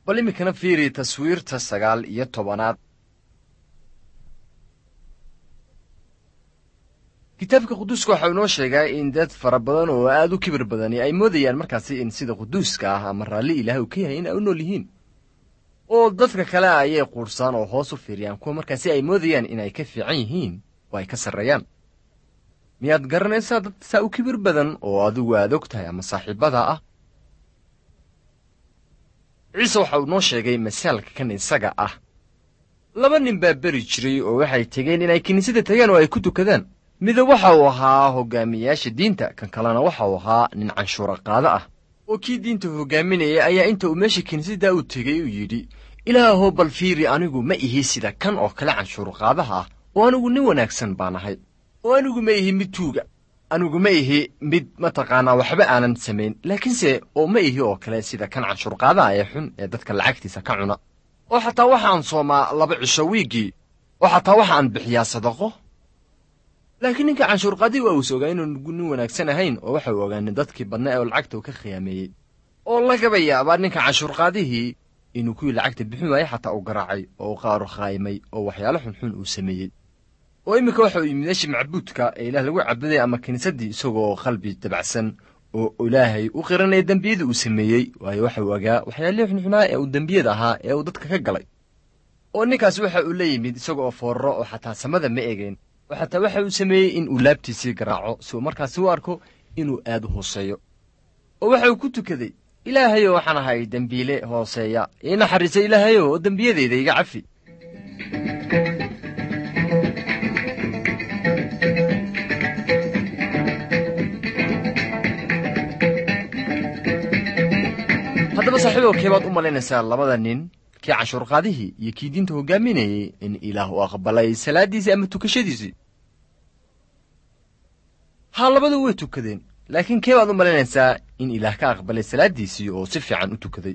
bal iminkana fiiri taswiirta sagaal iyo tobanaad kitaabka quduuska waxa uu inoo sheegaa in dad fara badan oo aad u kibir badani ay moodayaan markaasi in sida quduuska ah ama raalli ilaah uu ka yahay in ay u nool yihiin oo dadka kale ayay quursaan oo hoos u fiiriyaan kuwa markaasi ay moodayaan inay ka fiican yihiin oo ay ka sarreeyaan miyaad garanaysaa dad saa u kibir badan oo adigu aad og tahay ama saaxiibbada ah ciise waxa uu noo sheegay masaalka kan isaga ah laba nin baa beri jiray oo waxay tegeen inay kiniisada tagaan oo ay ku tukadaan midab waxa uu ahaa hoggaamiyayaasha diinta kan kalena waxa uu ahaa nin canshuura qaado ah oo kii diinta hoggaaminayay ayaa inta uu meesha kiniisaddaa u tegey uu yidhi ilaahow bal fiiri anigu ma ihi sida kan oo kale canshuur qaadaha ah oo anigu nin wanaagsan baan ahay oo anigu ma ihi mid tuuga anigu ma ihi mid mataqaanaa waxba aanan samayn laakiinse oo ma ihi oo kale sida kan canshuurqaadaha ee xun ee dadka lacagtiisa ka cuna oo xataa waxaan soomaa laba cisho wiiggii oo xataa waxaan bixiyaa sadaqo laakiin ninka canshuurqaadii waa uus ogaa inuunu nin wanaagsan ahayn oo waxa uu ogaanay dadkii badnaa oo lacagta uu ka khiyaameeyey oo lagaba yaabaa ninka canshuurqaadihii inuu kuwii lacagta bixin waayey xataa uu garaacay oo u qaaru khaayimay oo waxyaalo xunxun uu sameeyey oo iminka waxa uu yimid meeshii macbuudka ee ilaah lagu cabuday ama kiniisaddii isagoo qalbi dabacsan oo ilaahay u qiranaya dembiyadii uu sameeyey waayo waxa uu ogaa waxyaalihii xunxunaa ee uu dembiyada ahaa ee uu dadka ka galay oo ninkaas waxa uu la yimid isagoo foorro oo xataa samada ma egeen oo xataa waxa uu sameeyey in uu laabtiisii garaaco si uu markaasi u arko inuu aad u hooseeyo oo waxa uu ku tukaday ilaahayow waxaan ahay dembiile hooseeya ii naxariisa ilaahayow oo dembiyadayda iga cafi haddaba saaxiibow keebaad u malaynaysaa labada nin kii canshuurqaadihii iyo kii diinta hoggaaminayey in ilaah uu aqbalay salaaddiisii ama tukashadiisii haa labadu way tukadeen laakiin keebaad u malaynaysaa in ilaah ka aqbalay salaaddiisii oo si fiican u tukaday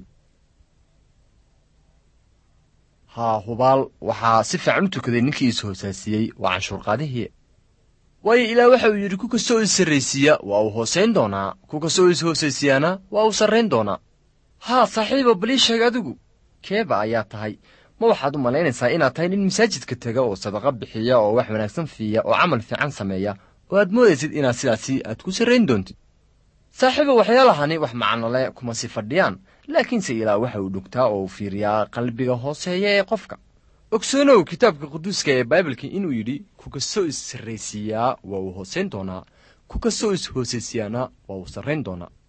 haa hubaal waxaa si fiican u tukaday ninkii is hoosaasiyey waa canshuurqaadihii waayo ilaah waxa uu yidhi ku kastoo is sarraysiiya waa uu hoosayn doonaa ku kastoo is hoosaysiyaana waa uu sarrayn doonaa haa saaxiiba balii sheeg adigu keeba ayaa tahay ma waxaad u malaynaysaa inaad tahay nin masaajidka tega oo sadaqa bixiya oo wax wanaagsan fiiya oo camal fiican sameeya oo aad moodaysid inaad sidaasi aad ku sarrayn doontid saaxiiba waxyaalahani wax macnole kuma si fadhiyaan laakiinse ilaah waxa uu dhugtaa oo uu fiiriyaa qalbiga hooseeya ee qofka ogsoonow kitaabka quduuska ee baibalka inuu yidhi ku kastoo is sarraysiiyaa waa uu hoosayn doonaa ku kastoo is hoosaysiyaana waa uu sarrayn doonaa